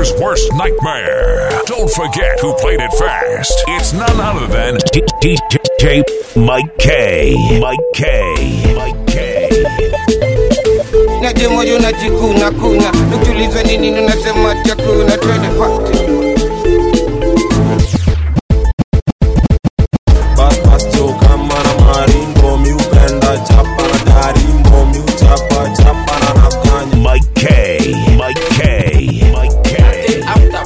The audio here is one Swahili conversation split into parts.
Producer's worst nightmare. Don't forget who played it fast. It's none other than DJ Mike K. Mike K. Mike K. naje moyo unajikuna kuna ukiulizwa nini unasema chakuna twende pate Bas bas jo kama na maringo mi upenda chapa na darimbo mi uchapa chapa na nakanya Mike K. Mike K. Mike K.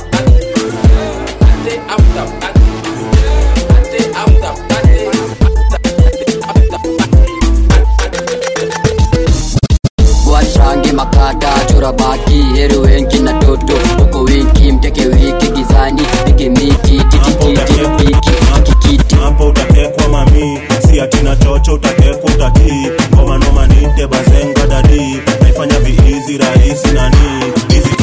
wachange makata chora baki heri wengi na toto uko wiki mteke wiki gizani pige miti titikiti piki kikiti hapo utatekwa mami si atina chocho utatekwa utatii ngoma noma nite bazenga dadi naifanya viizi rahisi nani hizi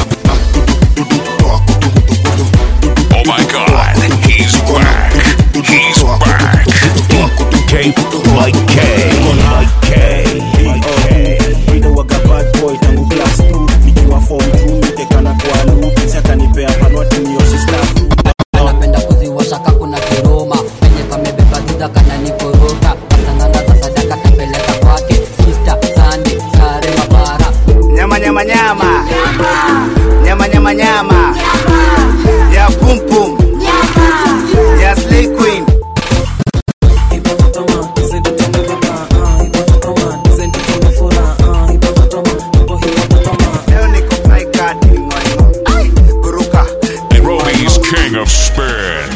Oh my god, he's back. He's back. K. Mike K. Mike K. Mike K. Wino waga bad boy tangu class 2 nikiwa form 2 nitekana kwa loop si atanipea panwa tunioshi staff anapenda kuziwasha kakuna kiroma penye kamebeba dhudha kana nikoroka asanana za sadaka tapeleka kwake sista sande sare mabara nyama nyama nyama nyama nyama nyama ya pum pum ya slay queen leo niko fly card ngoingo Ai, buruka Nairobi's king of spin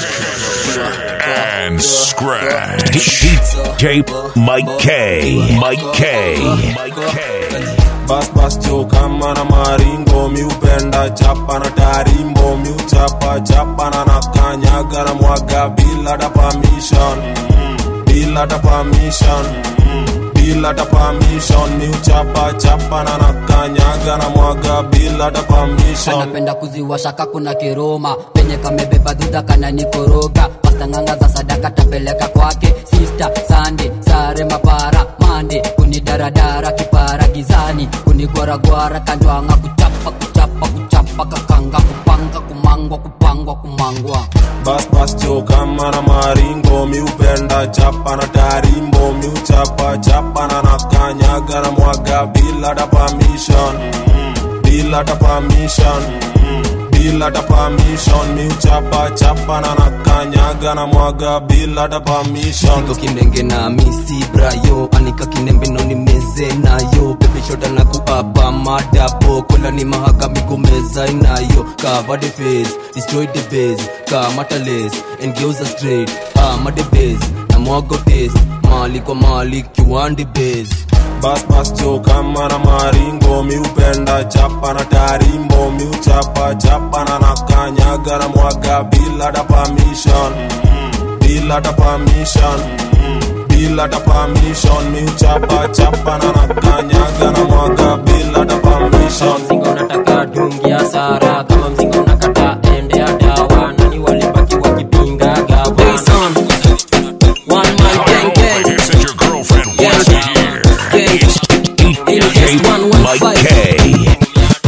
and scratch. DJ Mike K. Mike K. Mike K. bas bas jo kama na maringo mi upenda chapa na tarimbo mi uchapa chapa na nakanyaga na mwaga bila da permission bila da permission bila da permission mi uchapa chapa na nakanyaga na mwaga bila da permission anapenda kuziwasha kakuna kiroma penye kamebeba dhudha kana nikoroga pastanganga za sadaka tapeleka kwake sista sande sare mapara mande kunidaradara kipara gizani kunigwaragwara kanjwanga kuchapa kuchapa kuchapa kakanga kupanga kumangwa kupangwa kumangwa bas bas jo kama na maringo mi upenda chapa na tarimbo mi uchapa chapa na nakanyaga na mwaga bila da permission bila da permission bila da permission mi uchapa chapa na nakanyaga na mwaga bila da permission siko kinenge na misi brayo anika kinembe no ni meze nayo pepe shota na kuapa madapo kola ni mahakami kumeza inayo cover the face destroy the base kamata lace and geuza straight ama the base na mwago taste mali kwa mali kiwandi base bas bas jo kama na maringo mi upenda chapa na tarimbo mi uchapa chapa na nakanyaga na mwaga bila da permission bila da permission bila da permission mi uchapa chapa na nakanyaga na mwaga bila da permission mzinga unataka dungi ya sara kama mzinga unakata ende ya dawa nani walibaki wakipinga gava one man gang gang You said your girlfriend wants it here. gang DJ Mike K.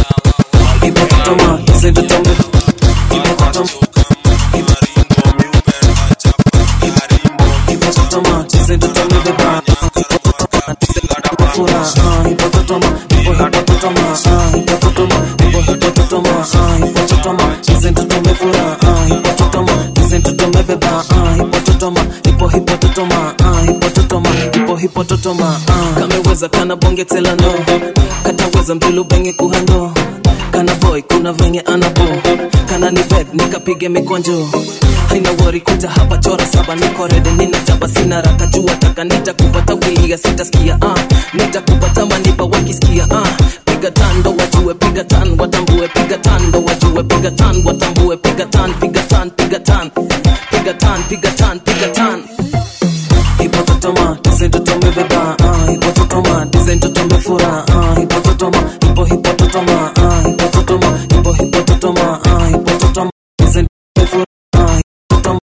kameweza kana bonge tela no kataweza mtilu benge kuhando kana boy kuna venye anabo kana ni bed nikapige mikonjo haina wori kuja hapa chora saba niko rede nina jaba sina raka jua taka nitakupata wilia sitaskia ah nitakupata manipa wakisikia ah piga tando wajue piga tan watambue piga tando wajue piga tan watambue piga tan piga tan piga tan piga tan piga tan piga tan hipototoma tizentotome ah hipototoma tizentotome fura ah hipototoma hipo hipototoma ah hipototoma hipo hipototoma ah hipototoma tizentotome fura ah hipototoma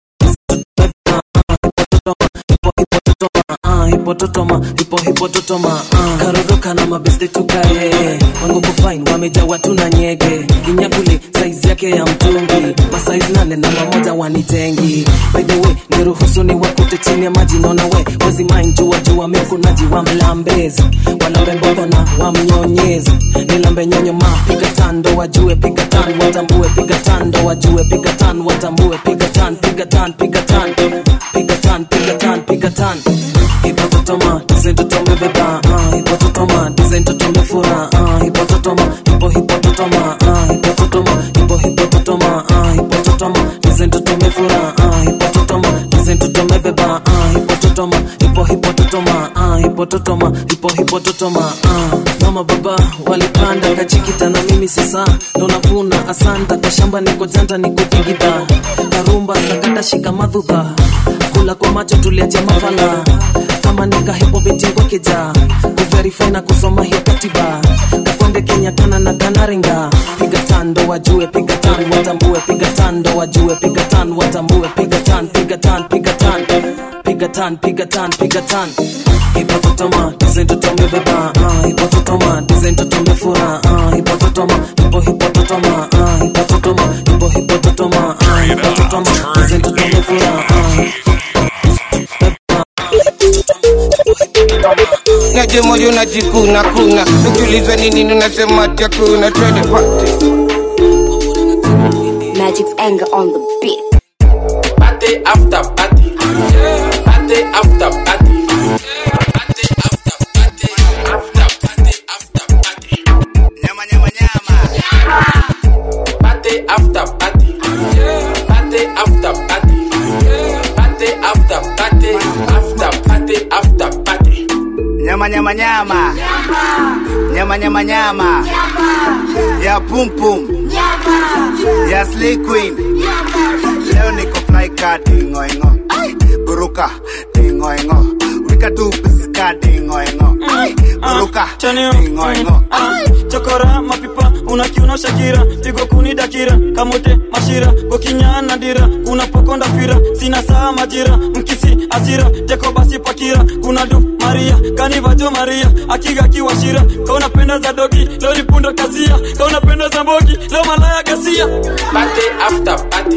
hipototoma ah hipototoma hipo hipototoma ah karoroka na mabeste tukaye wanguko fine wamejawa tu na nyege inyakule saizi yake ya mtungi masaizi nane na mamoja wanitengi by the way niruhusu ni wakute chini ya maji naona we wezi mind jua jua mekunaji wa mlambezi walambe mbongo na wamnyonyezi nilambe nyonyo ma piga tando wajue piga tan watambue piga tando wajue piga tan watambue piga tan piga tan piga tan piga tan piga tan piga tan hipototoma dizentotombe beba ah, hipototoma dizentotombe fura ah, hipototoma hipo hipototoma ah, hipototoma hipo hipototoma ah, hipototoma dizentotombe fura ah, hipototoma dizentotombe beba ah, hipototoma hipo hipototoma ah, hipototoma hipo hipototoma ah. mama baba walipanda kachikita na mimi sasa ndo navuna asanta kashamba niko janta nikupigida karumba sakata shika madhudha kula kwa macho tuliacha mafala kama nikahipo betingokeja kuverify na kusoma hiyo katiba kakonde kenya kana na kanaringa piga tando wajue piga tan watambue piga tando wajue piga tan watambue piga tan piga tan piga tan piga tan piga tan piga tan hipototoma dizentotombe beba ah, hipototoma dizentotombe fura ah, hipototoma hipo hipototoma ah, hipototoma hipo hipototoma ah, hipototoma dizentotombe fura ah, naje moyo najikuna kuna ukiulizwa nini unasema ati hakuna twende party Magic's anger on the beat. Party after party. Party after party. Party after party. After party after party. Nyama nyama nyama. Party after party. Party after party. Party after party. After party after party. Nyama nyama nyama. Nyama nyama nyama. Ya pum pum. Ya slay queen. Leo niko fly ka dingo ingo. Buruka dingo ingo. Wika tu piska dingo ingo. Buruka dingo ingo. chokora mapipa unakiuna shakira pigo kuni dakira kamote mashira gokinyana dira kuna pokonda fira sina saa majira mkisi asira teko basi pakira kuna du maria kanivajo maria akiga kiwashira kauna penda za dogi lori pundo kazia kauna penda za mbogi leo malaya gasia Party after party.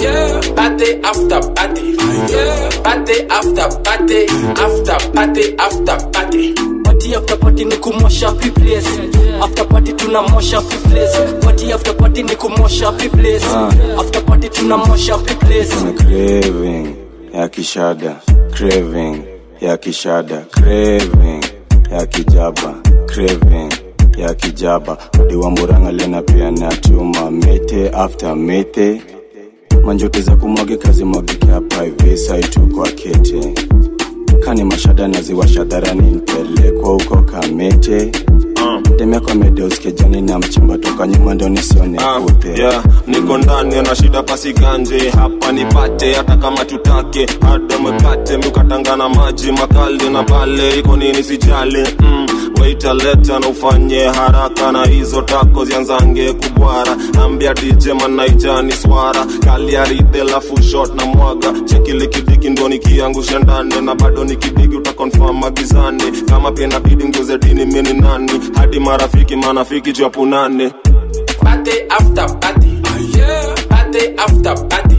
Party after party. Party after party. After party after party. party after party ni kumosha place after party tunamosha place party after party ni kumosha place after party tunamosha place Kuna craving ya kishada craving ya kishada craving ya kijaba craving ya kijaba diwa muranga lena pia na tuma mete after mete manjote za kumwage kazi mwagike hapa hivi saitu kwa kete kani mashada naziwasha dharani nipelekwa huko kamete demekwa medeoskejani na mchimba toka nyuma ndo nisione kute yeah, niko ndani na shida pasiganje hapa nipate hata kama tutake hada mkate mkatangana maji makali na pale iko nini sijali mm, waita leta na ufanye haraka na hizo tako zianzange kubwara ambia dj manaijani swara kaliaride lafu shot na mwaga chekilikidiki ndo nikiangusha ndani na bado nikidigi utakonfam magizani kama pia inabidi nguze dini mini nani hadi marafiki manafiki chapunane Party after party. Party after party.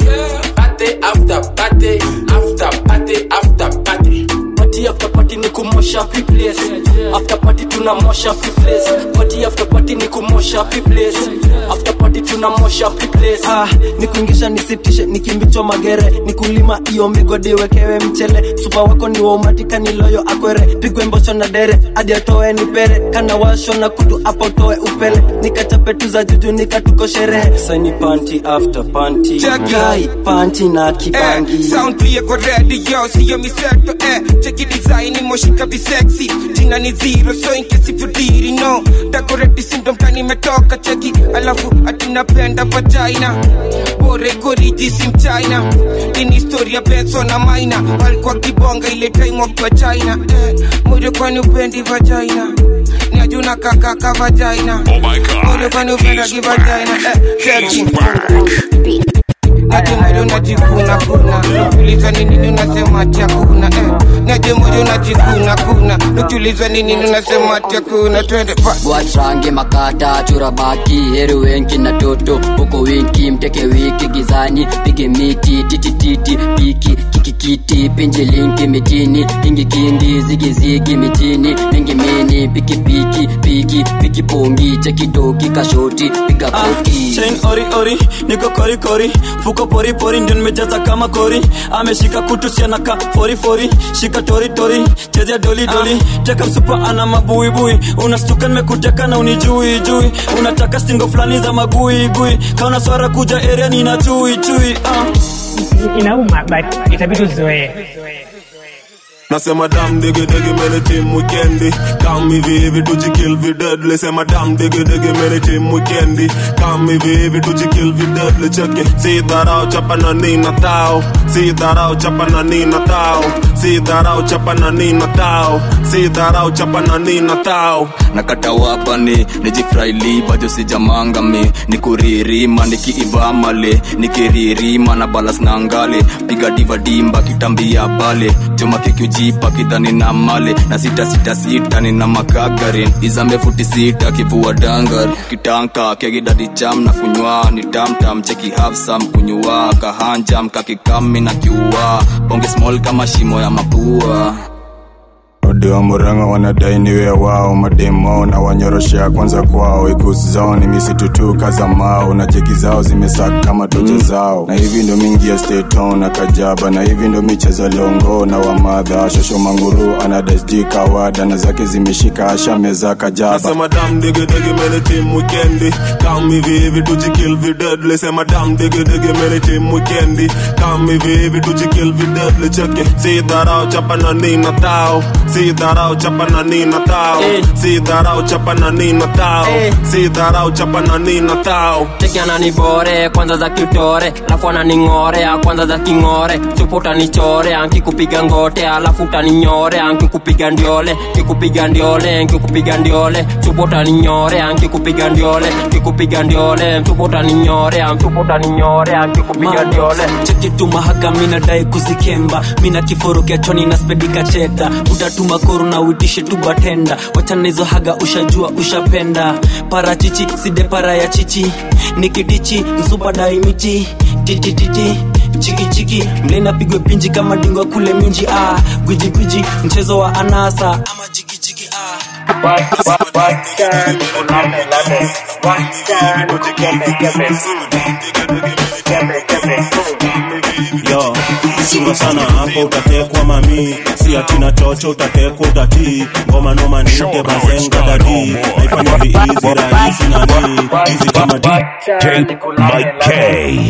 Party after party. After party after party. party after party ni kumosha place after party tunamosha place party after party ni kumosha place after party tunamosha place ah, nikuingisha nisitishe nikimbichwa magere nikulima iyo migodi wekewe mchele supa wako ni waumatika niloyo akwere pigwe mbosho na dere hadi atoe nipere kana washo na kutu apo toe upele nikachape tu za juju nikatuko sherehe saini panti after panti Jackie. kai panti na kibangi Eh, sound pia kwa radio siyo miseto eh cheki design moshika visexy jina ni zero so in case if you didn't know decorate syndrome kani metoka cheki alafu atinapenda vagina bore goriji sim china ini historia benso na maina walikuwa kibonga ile time wakiwa china eh moyo kwani upendi vagina ni ajuna kakaka vagina Oh my God. moyo kwani upenda He's kivagina back. eh cheki He's back. Ati moyo najikuna kuna uliza ni nini unasema ati hakuna eh naje moyo najikuna kuna ukiulizwa nini unasema ati hakuna twende pa watrange makata chura baki heri wenki na toto huko winki mteke wiki gizani pige miti titititi piki kikikiti pinje linki mitini kingi kingi zigizigi mitini mingi mini piki piki piki piki pongi chekidoki kashoti piga koti chain ori ori niko kori kori fuko pori pori ndio nimejaza kama kori ameshika kutu siana ka fori fori shika tori tori chezea doli doli teka msupa ana mabuibui unastuka nimekuteka na unijui jui unataka stingo fulani za magui gui kauna swara kuja area nina chui chui uh. inauma but itabidi uzoee Nasema dam digi digi mene team weekendi Kam hivi hivi tujikill vi deadly Sema dam digi digi mene team weekendi Kam hivi hivi tujikill vi deadly Cheki Si dharau chapa na nina tao Si dharau chapa na nina tao Si dharau chapa na nina tao Si dharau chapa na nina tao nakata wapani nijifraili vajo sijamangami nikuririma nikiivamale nikiririma na balas na ngale piga diva dimba kitambia pale choma kikiujipa kidhani na male na sita sita sita nina makagarin izambe futi sita kivua dangar kitanka kegidadi jam na kunywa ni tamtam cheki hafsam kunywa kahanjam kakikami na kiua bonge small kama shimo ya mapua ode wa muranga wanadai niwe wao mademo na wanyoroshea kwanza kwao ikusi zao ni misitu tu kaza mao na jeki zao zimesaka kama toja zao na hivi ndo mingi ya steton na kajaba na hivi ndo michezo longo na wamadha shosho manguru anadasd kawada na zake zimeshika asha meza kajaba Nasema dam digi digi mene team weekendi Kam hivi hivi tujikill vi deadly Sema dam digi digi mene team weekendi Kam hivi hivi tujikill vi deadly Cheki Si dharau chapa na nina tao Si dharau chapa na nina tao Si dharau chapa na nina tao Si dharau chapa na nina tao cheki ananibore kwanza za kitore alafu ananing'orea kwanza za king'ore supo utanichore ankikupiga ngote alafu utaninyore ankikupiga ndiole kikupiga ndiole nkikupiga ndiole supo utaninyore ankikupiga ndiole kikupiga ndiole msupo utaninyore msupo utaninyore ankikupiga ndiole chekitu mahaga minadai kuzikemba mina kiforo kiachoni na spedika cheda utatuma koro na uitishe tu batenda wachana hizo haga ushajua ushapenda parachichi side para ya chichi nikidichi msupa daimichi titititi chikichiki mlena pigwe pinji kama dingwa kule minji ah gwiji gwiji mchezo wa anasa ama jigijigi ah yo chunga sana hapo utatekwa mami si atina chocho utatekwa utatii ngoma noma nite bazenga dadi naifanya viizi rahisi nani hizi kama di Mike K.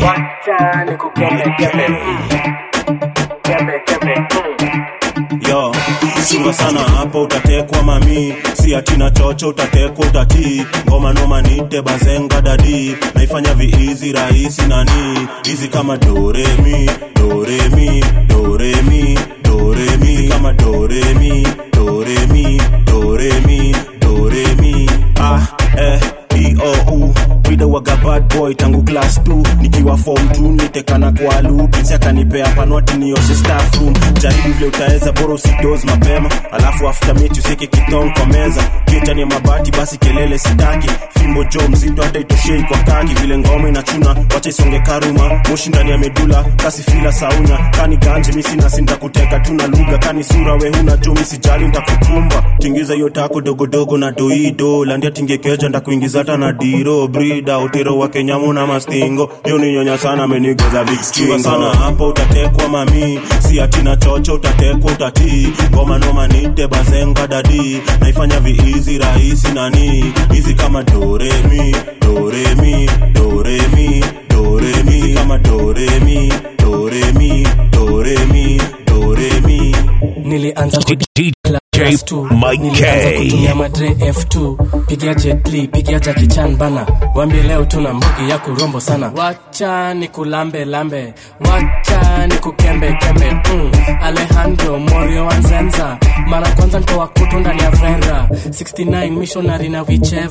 yo chunga sana hapo utatekwa mami si atina chocho utatekwa utatii ngoma noma nite bazenga dadi naifanya viizi rahisi nani hizi kama doremi doremi doremi doremi hizi kama doremi doremi doremi doremi ah eh iou Wida waga bad boy tangu class 2 nikiwa form 2 nitekana kwa lu pinsi akanipea panwati nioshe staff room jaribu vile utaweza bora usidoz mapema alafu after meet useke kitong kwa meza kitani ya mabati basi kelele sitaki fimbo jo mzito hata itoshei kwa kaki vile ngoma inachuna wacha isonge karuma moshi ndani ya medula kasi fila saunya kani ganje misi nasi nitakuteka tuna lugha kani sura we huna jo misijali nitakukumba tingiza hiyo tako dogodogo na doido landia tingekeja ndakuingiza hata na diro brida utero wa kenyamu na mastingo yo ni nyonya sana amenigeza vikskingo sana hapo utatekwa mami si atina chocho utatekwa utatii ngoma noma nite bazenga dadi naifanya viizi rahisi nani hizi kama doremi doremi doremi doremi hizi kama doremi doremi doremi doremi nilianza ku- DJ Mike nilianza K. kutumia madre f2 pigia jetli pigia jakichan bana wambie leo tuna mbugi ya kurombo sana wacha ni kulambe lambe wacha ni kukembe kembe mm. alejandro morio wanzenza mara kwanza ntoa kutu ndani ya vrera 69 missionary na vicheva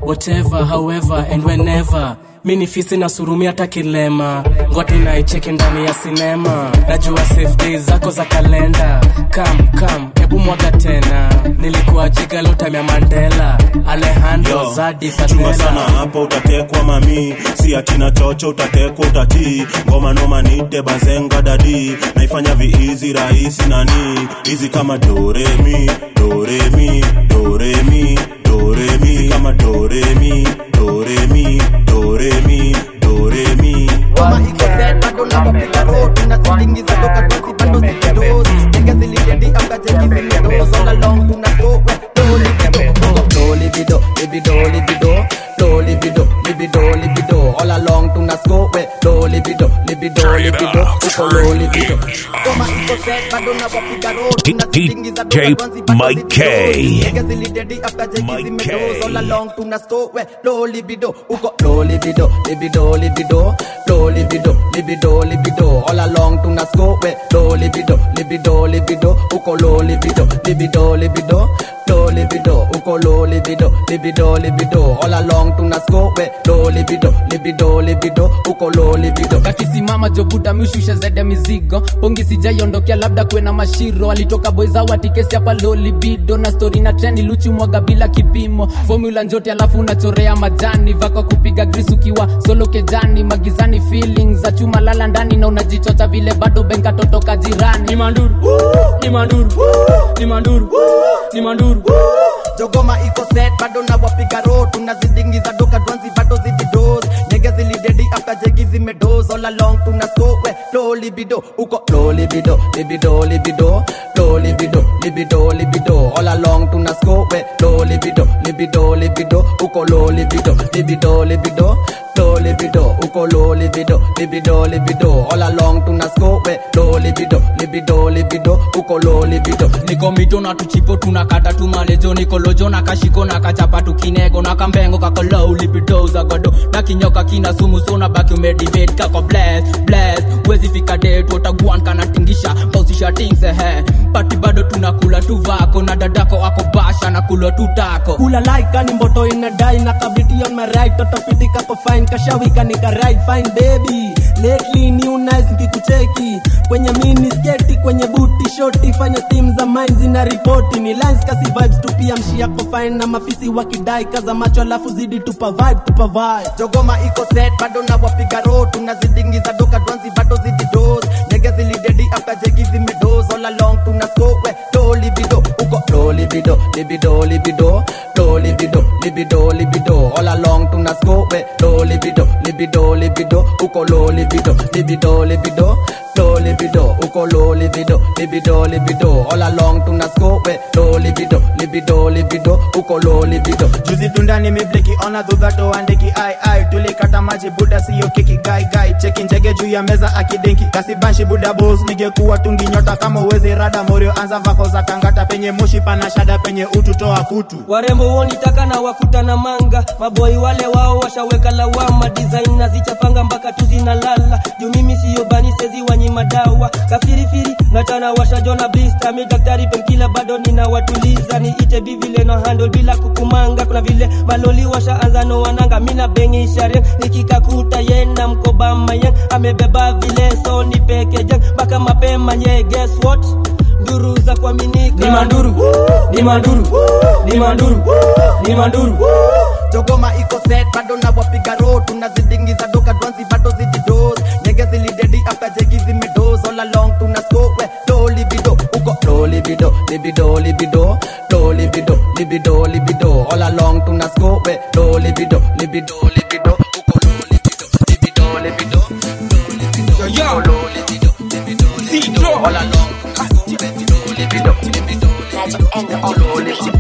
whatever however and whenever mi ni fisi na surumi hata kilema ngwati naicheki ndani ya sinema najua safe days zako za kalenda kam kam hebu mwaga tena nilikuwa jiga lotamya mandela alejandro Yo, zadi chunga sana fatela hapo utatekwa mami si atina chocho utatekwa utatii ngoma noma nite bazenga dadi naifanya viizi rahisi nani hizi kama doremi doremi doremi doremi hizi kama doremi doremi doremi doremi kama iko set bado na wapiga road tunazitingiza toka tosi bado zikidozi nigga zilidedi after cheki zimedoz all along tuna go we do libido do libido libido libido do libido libido libido all along tuna go we do libido libido libido uko low libido kama iko set bado na wapiga road tunazitingiza toka DJ tosi bado Mike zikidozi K. nigga zilidedi after cheki zimedoz all along tuna go we low libido uko low libido libido libido low libido libido libido all along tuna go we low libido libido libido uko low libido libido libido low libido uko low libido libido libido all along tuna go we low libido libido libido uko low libido kakisimama jobuta mishushe zede mizigo pongi sijaiondokea labda kuwe na mashiro alitoka boizawatikesi hapa lolibido na stori na treni luchi mwaga bila kipimo formula njote alafu unachorea majani vako kupiga gris ukiwa solo kejani magizani feelings za chuma lala ndani na unajichocha vile bado benka totoka jirani ni manduru ni manduru ni manduru ni manduru jogoma iko set bado na wapiga road tunazidingiza doka dwanzi bado zididos nege zilidedi after jegi zimedos all along tuna go we low libido uko low libido libido libido low libido libido libido all along tuna go we low libido libido libido uko low libido libido libido low libido uko low libido libido libido all along tuna go we low libido libido libido uko low libido niko mito na tuchipo tunakata tumalejo nikolojo na kashiko na kachapa tukinego na kambengo kakolou lipidoza godo na kinyoka kina sumu sona baki umedivate kako bless bless wezi fika det wataguan kanatingisha pausisha tingse he pati bado tunakula tu vako na dadako ako basha na kulwa tu tako kula like ni mboto inadai na kabiti on my right toto fiti kako fine kashawika nika right fine baby lately new nice nikikucheki kwenye mini sketi kwenye buti shoti fanya steam za mind zina ripoti ni lines kasi vibes tu pia mshi yako fine na mafisi wakidai kaza macho alafu zidi tupa vibe tupa vibe jogoma iko set bado na wapiga road tunazidingiza doka dwanzi bado zididos nege zilidedi after jegi zimedos all along tuna go we low libido uko low libido libido libido low libido libido libido all along tuna go we low libido libido libido uko low libido libido libido low libido uko low libido libido libido all along tuna go we low libido libido libido uko low libido juzi tunda nimebleki ona dhudha toandeki ai ai tulikata maji buda siyo kiki gai gai cheki njege juu ya meza akidenki kasibanshi buda bos ningekuwa tungi nyota kama uwezi rada morio anza vako za kangata penye moshi pana shada penye utu toa kutu warembo wonitaka na wakuta na manga maboi wale wao washaweka lawama design na zichapanga mpaka tu zinalala juu mimi siyo bani sezi wanyima dawa kafirifiri natana washajona blista mi daktari penkila bado ninawatuliza niite bivile na handle bila kukumanga kuna vile maloli washaanza no wananga mina bengi sharen nikikakuta yena mkoba mayen amebeba vile so ni peke jang mpaka mapema nye guess what nduru za kuaminika ni manduru ni manduru ni manduru ni manduru jogoma iko set bado na wapiga road tunazidingiza doka dwanzi bado zididos nege zilidedi after jegi zimedos all along tuna go we low libido uko low libido libido libido low libido libido libido all along tuna go we low libido libido libido uko low libido libido libido low libido Yo, yo. uko low libido libido libido all along tuna go we low libido libido libido uko low libido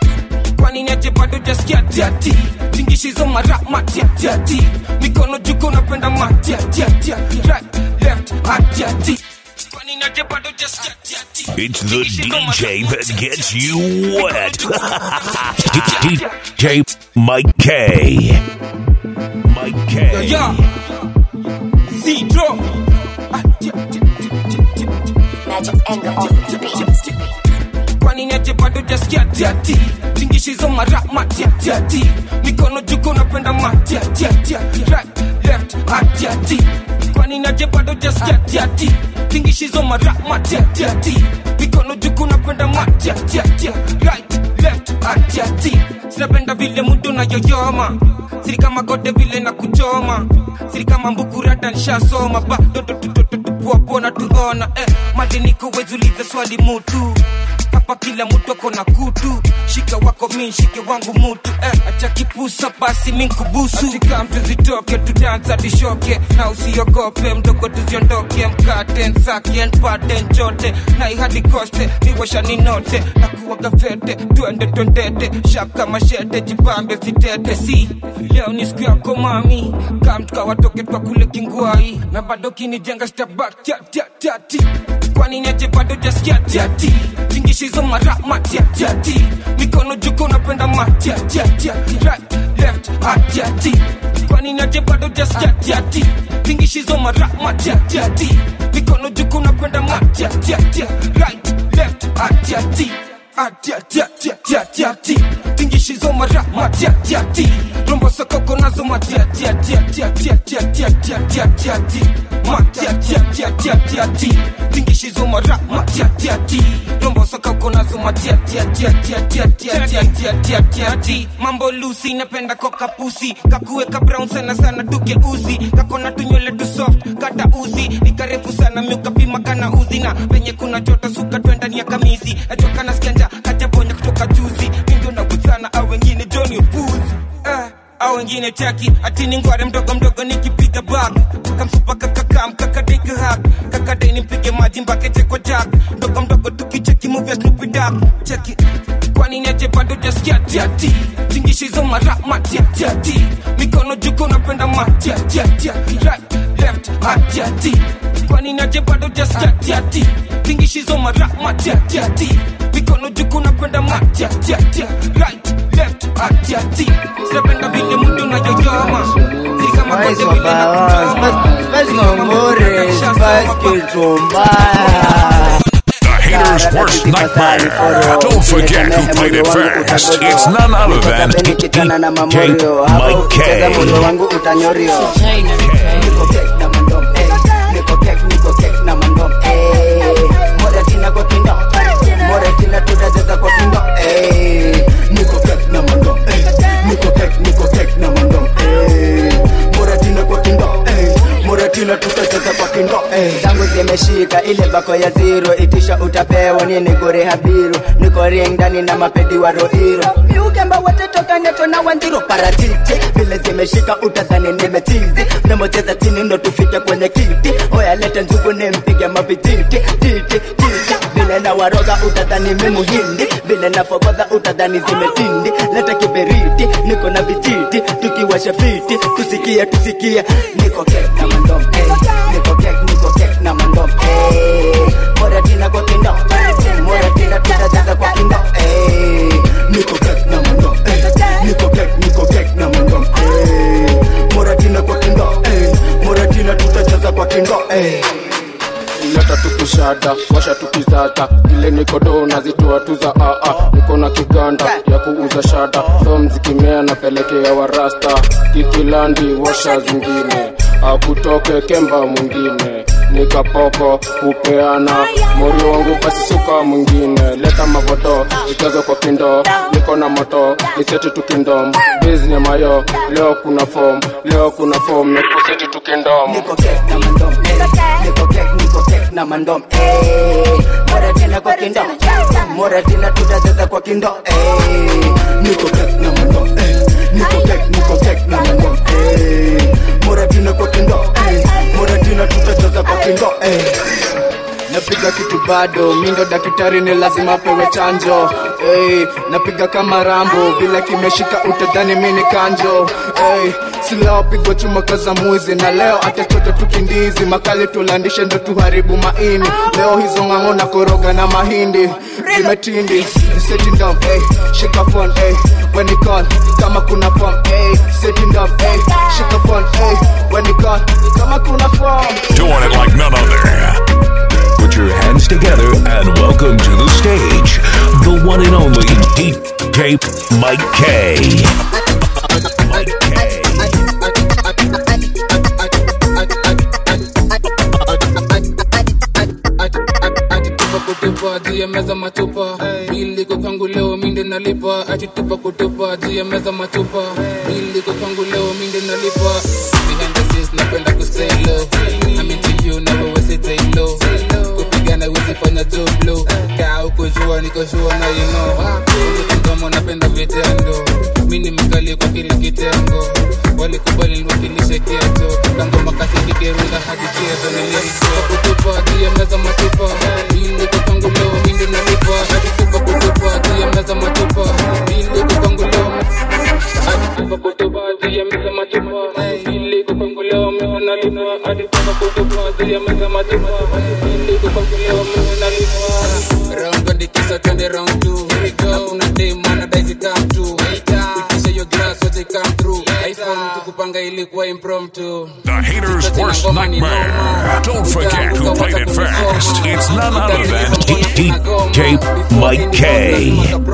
kwani niache bado jaskia tiati tingishizo mara matiatiati mikono juko napenda matiatiatia right left atiati kwani niache bado jaskia tiati It's the DJ that gets you wet. DJ Mike K. Mike yo K. yo zero Magic anger on the beat. kwani niache bado jaskia tiati tingishizo mara matiatiati mikono mikono juko napenda matiatiatia right left atiati kwani naje bado jaskiatiati tingishizo mara matiatiati mikono juko napenda matiatiatia right left atiati sinapenda vile mudu nayoyoma siri kama gode vile na kuchoma siri kama mbukurata nshasoma bado tupuapona tuona eh, madeniko wezulize swali mutu hapa kila mtu ako na kutu shika wako mi shike wangu mutu eh, acha kipusa basi minkubusu atika mtu zitoke tudansa tishoke na usiogope mdogo tuziondoke mkate nsake npate njote na ihadi koste niwasha ninote na kuwaga fete twende twendete shaka mashete jipambe sitete si leo ni siku yako mami kamtuka watoke twa kule kingwai na bado kinijenga stabak tiatiatiati kwani neje bado jaskiatiati tingishizo mara matiatiati mikono juko napenda matiatiatiati right left atiati kwani neje bado jaskiatiati tingishizo mara matiatiati mikono juko napenda matiatiati right left atiati atiatiatiatiati tingishizo mara matiatiati rombo sokoko nazo matiatiatiatiatiatiatiatiatiatiatiati matiatiatiatiatiati tingishizo mara matiatiati rombo sokoko nazo matiatiatiatiatiatiatiatiatiatiati mambo lusi napenda kokapusi kakuweka brown sana sana tugeuzi kakona tunywele tu soft kata uzi nikarefu sana miukapima kana uzi na venye kuna joto suka twendani ya kamisi nachoka nasikia njaa kajabonya kutoka juzi mindio nagusana au wengine joni upuzi eh au wengine chaki atini ngware mdogo mdogo nikipiga bak kamsupa kakakam kakadeke hak kakadai nimpige maji mbake cheko jak mdogo mdogo tukicheki movie ya Snoopy Dogg cheki kwani neje bado jaskiatiati tingishizo mara matiatiati mikono juko napenda matiatiatia right left atiati kwani neje bado jaskiatiati tingishizo mara matiatiati mikono juko napenda matiatiatia right left atiati sinapenda vile mudu nayoyoma si kama kote vile The haters' worst nightmare. Don't forget who played it first. It's none other than nikitana na mamorio hapo ukicheza moyo wangu utanyorio Niko kek na mandom, eh. Niko kek, niko kek na mandom, eh. Moratina kwa kindo, Moratina tutacheza kwa kindo, eh. Niko kek na mandom, eh. Niko kek, niko kek na mandom, eh. Moratina kwa kindo, eh. Moratina tutacheza kwa kindo, eh. zangu zimeshika ile bako ya zero itisha utapewa nini gore habiru niko ring ndani na mapedi wa roiro miukemba wote toka neto na wanjiro paratiti vile zimeshika utadhani nimetizi namocheza chini ndo tufike kwenye kiti oya lete njugu nimpige mavititi titi titi vile na waroga utadhani mimuhindi vile na fogodha utadhani zimetindi leta kiberiti niko na vijiti tukiwasha fiti tusikie tusikie niko kek na mandom eh. niko kek niko kek na mandom eh. moratina kwa kindo moratina tutacheza kwa kindo eh. niko kek na mandom eh. niko kek niko kek na mandom eh. moratina kwa kindo eh. moratina tutacheza kwa kindo eh. leta tukishada washa tukizata vile nikodo nazitoa tu za aa niko na kiganda ya kuuza shada so mzikimea napelekea warasta kikilandi washa zingine akutoke kemba mwingine nikapoko kupeana morio wangu basi suka mwingine leta mavoto ichazo kwa kindo niko na moto niseti tukindom bizni mayo leo kuna fom leo kuna fom nikuseti tukindom niko kek na mandom eh. niko kek niko kek na mandom eh. moratina kwa kindo moratina tutacheza kwa kindo eh. niko kek na mandom eh. niko kek niko kek na mandom eh. moratina kwa kindo eh. moratina tutacheza kwa kindo eh. napiga kitu bado mindo daktari ni lazima pewe chanjo hey, napiga kama rambo vile kimeshika utadhani mini kanjo hey, silao pigwa chuma kaza mwizi na leo atachote tukindizi makali tulandishe ndo tuharibu maini leo hizo ng'ang'o na koroga na mahindi zimetindi sitting down hey, shika phone hey, when you call kama kuna form hey, sitting down hey, shika phone hey, when you call kama kuna form Doing it like none other. Put your hands together and welcome to the stage the one and only DJ Mike K. meza matupa bili kwa kwangu leo minde nalipa atitupa kutupa juu ya meza matupa bili kwa kwangu leo minde nalipa behind the scenes napenda kustay low I'm into you never was it take low kupigana wezi fanya job low kaa uko jua niko shua na you know mdomo napenda vitendo mi ni mkali kwa kila kitengo walikubali niwakilishe geto kangoma kasi kigerunga hadi chezo nilikuwa kutupa juu ya meza matupa ili kwa kwangu leo minde nalipa hadi tupa kutupa juu ya meza matupa ili kwa kwangu leo hadi tupa kutupa juu ya meza matupa ili kwa kwangu leo mimi nalipa hadi tupa kutupa juu ya meza matupa ili kwa kwangu leo mimi nalipa round 29 twende round 2 here we go hakuna day mana daisy come true Pitisha your glass so they come through iPhone tukupanga ilikuwa impromptu The haters' worst nightmare. Don't forget who played it first. It's none other than DJ Mike K.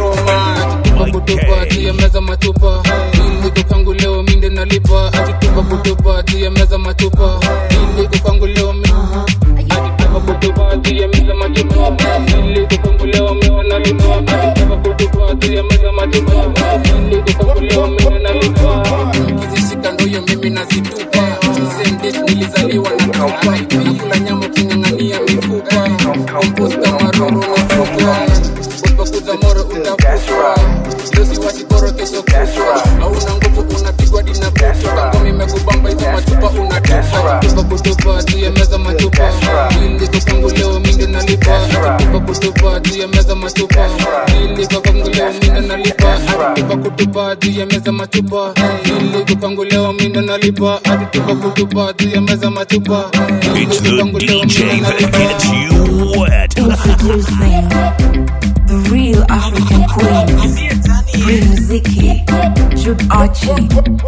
kutupa juu ya meza matupa ili kwangu leo minde nalipa atitupa kutupa juu ya meza matupa ili kwangu leo mi- atitupa kutupa juu ya meza matupa ili kwangu leo mi nalipa atitupa kutupa juu ya meza matupa ili kwangu leo mi nalipa kizishika ndoyo mimi nazitupa same dish nilizaliwa na kaupa nakula nyama uking'ang'ania mifupa komposta maroro nafuka usipokuza moro utafutwa dosi wasikoro kesho kutwa hauna nguvu unapigwa dina kutwa kangoma imekubamba hizo machupa unatupa tupa kutupa juu ya meza machupa ili kwa kwangu leo minde nalipa tupa kutupa juu ya meza machupa ili kwa kwangu leo minde nalipa tupa kutupa juu ya meza machupa ili kwa kwangu leo minde nalipa hadi tupa kutupa juu ya meza machupa It's the DJ that gets you wet. Introducing the real African queen, Riziki, Jude Archie.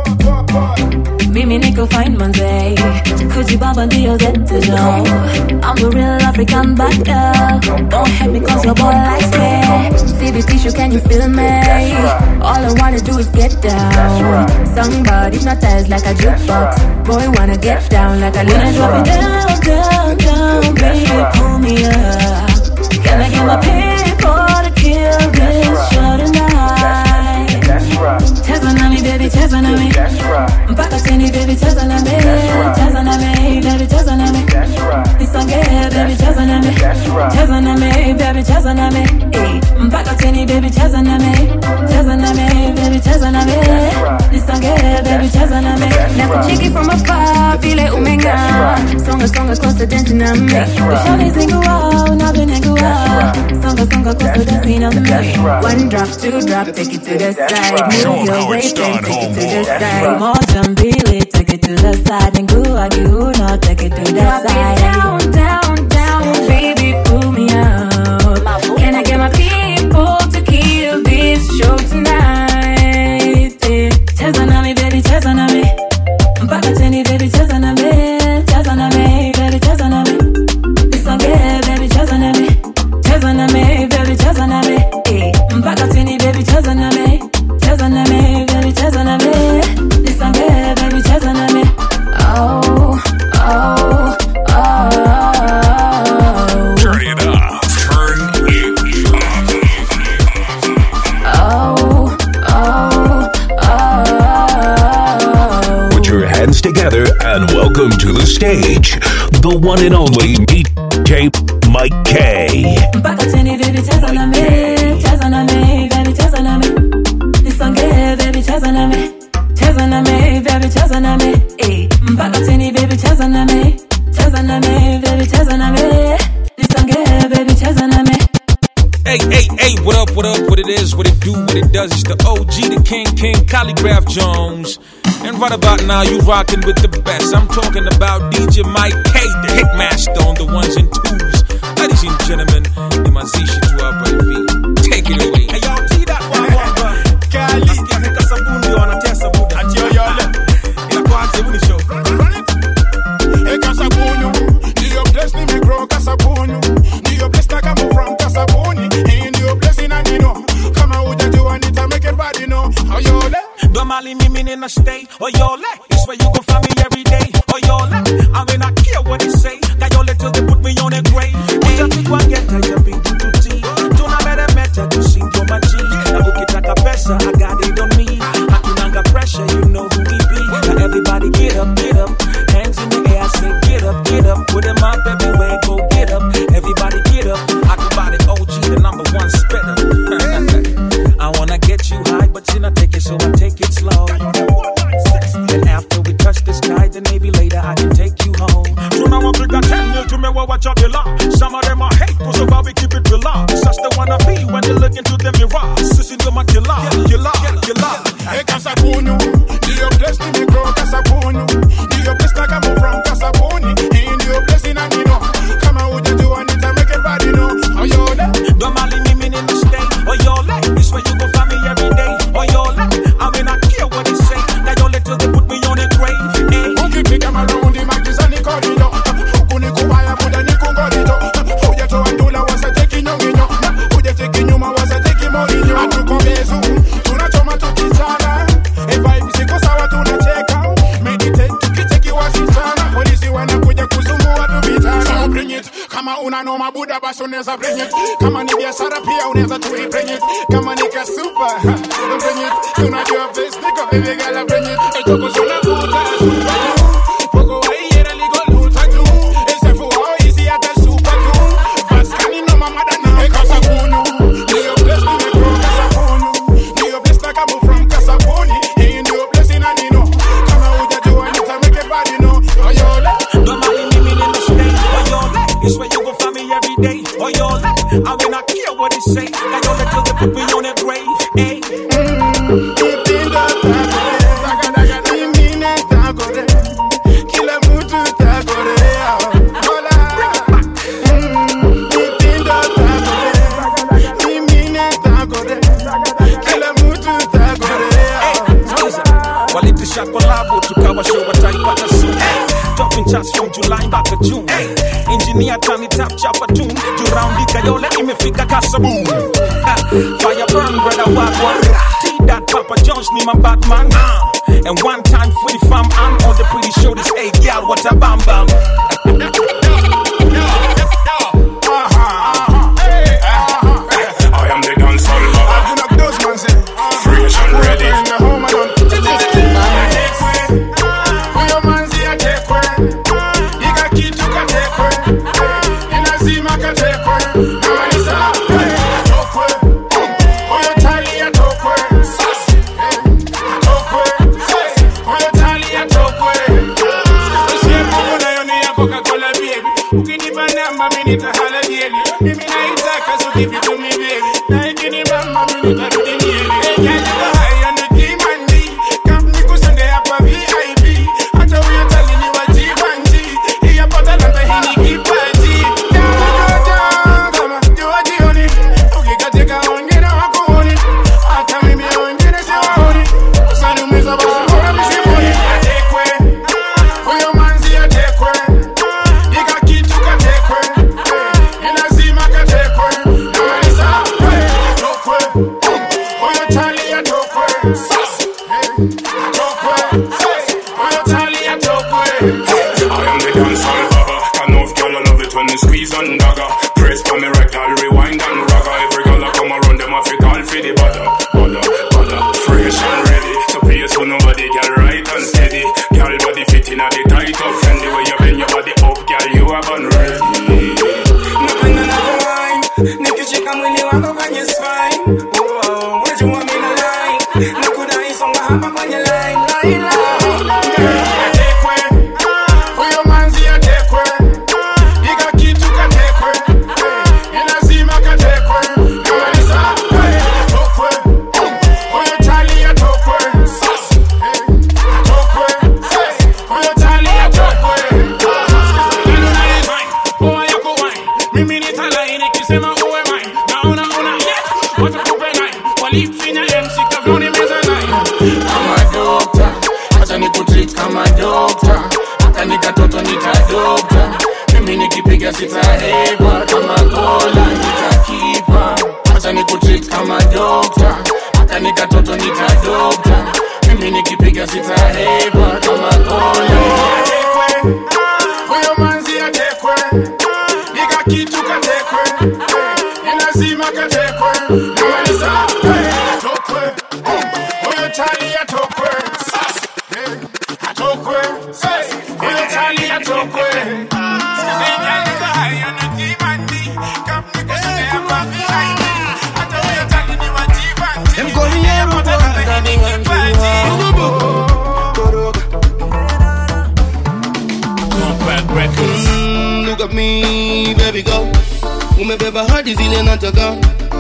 Mimi niko fine manze, kujibamba ndio zetu jo. I'm the real African bad girl. Don't hate me cause your boy likes me. See the tissue, can you feel me? All I wanna do is get down. Somebody hypnotized like a jukebox. Boy wanna get down like a little drop it down, down, down, baby, pull me up. Can I get my people to kill this show tonight? Cheza nami baby, cheza nami mpaka chini baby, cheza nami, cheza nami baby, cheza nami nisonge baby, cheza nami, cheza nami baby, cheza nami Eh, mpaka chini baby, cheza nami, cheza nami baby, cheza nami nisonge baby, cheza nami na kuchiki from afar vile umeng'aa songa songa kosa dance na me ushanizingua unavyonengua songa songa kosa dance na me one drop two drop take it to the side move your waist and take it to the side moja mbili take it to the side ngua kiuno take it to the side down down down baby pull me up can I get my people to kill this show tonight Eh, cheza nami baby cheza nami mpaka chini baby cheza nami cheza nami baby cheza nami nisonge baby cheza nami cheza nami baby cheza nami Eh, mpaka chini baby cheza nami cheza nami baby cheza nami nisonge baby cheza nami oh oh oh Turn it up. Turn it oh oh oh Put your hands together and welcome to the stage, the one and only DJ Mike K. mpaka chini baby cheza nami cheza nami baby cheza nami nisonge baby cheza nami cheza nami baby cheza nami eh mpaka chini baby cheza nami cheza nami baby cheza nami nisonge baby cheza nami Hey, hey, hey, what up, what up, what it is, what it do, what it does. It's the OG, the King, King, Calligraph Jones. And right about now, you rocking with the best. I'm talking about DJ Mike K, the Hitmaster on the ones and twos. Ladies and gentlemen, ni mazishi tu hapa hivi. Take it away. Hey, y'all see that one, one, one. Kali. Nasikia heka sabuni ndio wanatesa buda. Ati yo, yo, le. Inakuanza, hebu ni show. Hey, Kasabunu, ndiyo place nimegrow Kasabunu, ndiyo place na come from Kasabuni. Hii ndiyo place inanino, kama hujajua nita make it bad, you know. Oyole. Domali mimi nina stay Oyole It's where you can find me every day Oyole I mean I care what they say Kayole till they put me on a grave Utafikwa ngeta ya bintu tuti low. And after we touch the sky, then maybe later I can take you home. tunawapiga 10 mil tumewawacha bila some of them are hate kwa sababu we keep it real such the wanna be when they look into the mirror sisi ndio makila kila kila Hey, Kasabunu, ndiyo place nimegrow Kasabunu, ndiyo place na kama from Kasabuni, hii ndiyo place inanino kama hujajua nita make everybody know oyole Don't mali mimi in the state. Oh, yole, this where you go find me every day. Oh, yole, I mean, I care what they say. Now, yole, till they put me on a grave. Eh. ukipiga marundi magizani korido huku ni kubaya muda ni kungorido hujatoa ndula wasateki nyonginyo hujateki nyuma wasateki morinyo hatuko bezu tunachoma tukichana e vibe ziko sawa tunacheka meditate tukicheki wasichana polisi wanakuja kusumbua tu vijana so bring it kama una noma buda basi unaweza bring it kama ni biashara pia unaweza tu bring it kama ni kasupa ha, bring it tunajua best niko baby girl bring it etoko tunavuta super Poco ahí era el higo lucha tú Ese fue hoy si hasta el super tú Vascani no mamada no E casa bunu Dio bless me me grow casa bunu Dio bless na kamo from casa buni Hey dio bless in anino Kama uja jua nita make it body no Oyole Don't mali mimi in the state. Oh, yole, this where you go find me every day. Oh, yole, I mean, I care what they say. Now, yole, till they put me on a grave. Eh. Kila mtu takorea Hola Mm, mitindo takorea Mimine takorea Kila mtu takorea Skiza, walitisha kolabo tukawa show wataipata soon Dropping charts from July mpaka June Engineer tani tap chapa tune Juu raundi kayole imefika kasaboom Ha, Fire burn brother wagwa T-Dot Papa Jones ni my Batman uh. And one time for the fam I'm on the pretty show this hey girl what a bam bam I am the dancehall baba. Fresh and ready. Huyo manzi atekwe, iga kitu katekwe, inazima katekwe, namaliza atokwe, huyo tali atokwe, atokwe, huyo tali atokwe. Usiye Mungu nayo ni ya Coca-Cola baby, ukinipa namba mimi nitahala jeli, mimi naitaka so give it to me baby, na ikinibamba mimi nitarudi mieli. Hey, girl, you go high on the D-Mandi, come nikusonge hapa VIP, hata huyo tali ni wa Givenchy, hii hapa talanta hii ni kipaji. Dododo, kama jua jioni, ukikatika wengine wakuoni, hata mimi wengine siwaoni, usaniumiza basi mbona mishimoni. Atekwe, huyo manzi atekwe, iga kitu katekwe, inazima katekwe, namaliza atokwe, huyo tali atokwe, atokwe, huyo tali atokwe. I am the dancehall baba. Can of girl I love it when you squeeze and dagger. Press for me rectal, rewind and ragga. Every girl I come around them I fi call for the butter, butter, butter. Fresh and ready. So please so nobody girl right and steady. Girl body fitting at the tight up. And the way you bend your body up, girl you have unready. Napenda unavyoline, nikishika mwili wako kwenye spine. Wow, wajua mimi na line, nakudai songa hapa kwenye line, line, line. Atekwe, huyo manzi atekwe, iga kitu katekwe, inazima katekwe, namaliza atokwe, huyo tali atokwe, atokwe, huyo tali atokwe. Poa yako wine, mimi nitalai nikisema uwe mine, naona una yeah, watakupe nine, walifinya MC kavyoni meza nine. Kama dokta, acha nikutreat kama dokta, hata nikatoto nitadokta, mimi nikipiga sitaheba, kama gola nitakipa, acha nikutreat kama dokta, hata nikatoto nitadokta, mimi nikipiga sitaheba, kama gola Atekwe, huyo manzi atekwe, iga kitu katekwe, inazima katekwe, namaliza atokwe, huyo tali atokwe, atokwe, huyo tali atokwe. Them call me Aero Boy, that they want to at me baby girl umebeba hadi zile nataka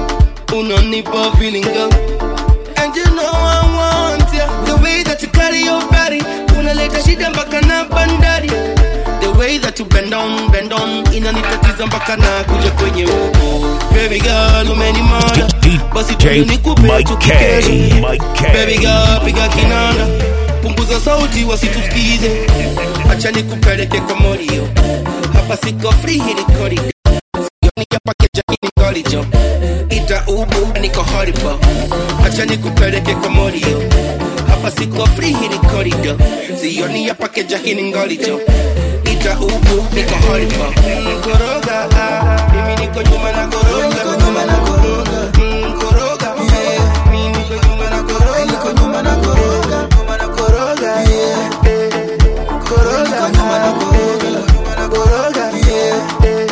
unanipa feeling girl and you know I want ya the way that you carry your body unaleta shida mpaka na bandari the way that you bend on bend on inanitatiza mpaka na kuja kwenye huko baby girl umenimada basi tuende nikupe Mike tu K. kikesho. Mike K. baby girl piga kinanda punguza sauti wasitusikize acha nikupeleke kwa morio hapa siko free hii ni corridor Sioni ya package hii ni corridor ita ubu niko horrible acha nikupeleke kwa morio hapa siko free hii ni corridor sioni ya package hii ni corridor ita ubu niko horrible Mm, koroga ah, mimi niko nyuma na koroga niko nyuma na koroga Mm, koroga yeah. mimi niko nyuma na koroga niko nyuma na koroga nyuma na koroga yeah eh. koroga nyuma na koroga nyuma na koroga yeah eh.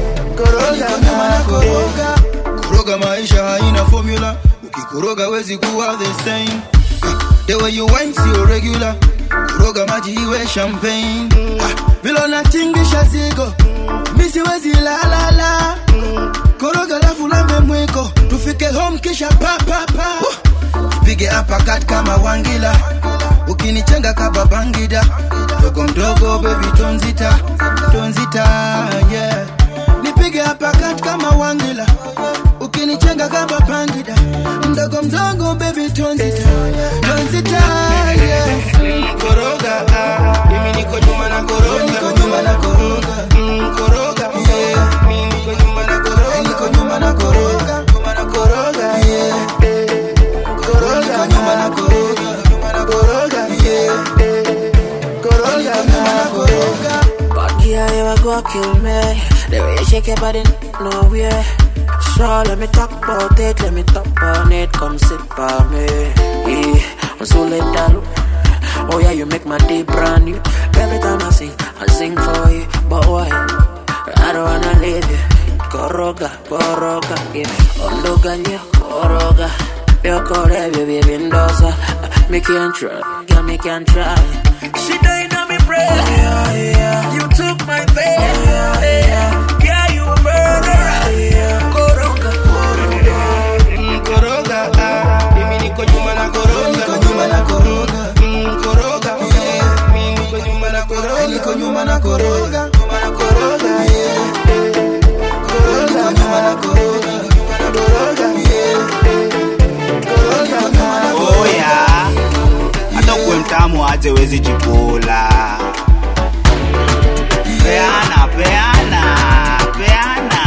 koroga nyuma na koroga koroga maisha haina formula ukikoroga wezi kuwa the same Ah, the way you wine sio regular koroga maji iwe champagne Ah, vile unatingisha zigo mi siwezi lalala koroga lafu lambe mwiko tufike home kisha pa pa pa ipige apakat kama wangila ukinichenga kaba bangida mdogo mdogo baby tonzita tonzita yeah nipige apakat kama wangila ukinichenga kama bangida mdogo mdogo baby tonzita tonzita yeah koroga ah, mimi niko nyuma na koroga niko nyuma na koroga mm, koroga yeah mimi niko nyuma na koroga niko nyuma na koroga nyuma na koroga yeah eh. koroga nyuma na koroga nyuma na koroga yeah eh. koroga nyuma na koroga Fuck yeah, you a go kill me. The way you shake your body, nowhere. So let me talk about it, let me talk on it. Come sit by me. Yeah, I'm so let down. Oh yeah, you make my day brand new. Every time I sing, I sing for you. But why? I don't wanna leave you. Koroga, koroga, yeah. Ondoganya, koroga. Yo kore, baby, bindosa. Me can't try, girl, me can't try. She died on me breath. Yeah, yeah. You took my faith. Yeah, yeah. Yeah, you a murderer. Yeah. Koroga, koroga. Mm, koroga ah, mimi niko nyuma na koroga niko nyuma na koroga mm, koroga yeah mimi niko nyuma na koroga niko nyuma na koroga nyuma na koroga yeah eh. koroga nyuma na koroga nyuma na koroga yeah eh. koroga nyuma na oya hata kuwe mtamu aje wezi jikula peana peana peana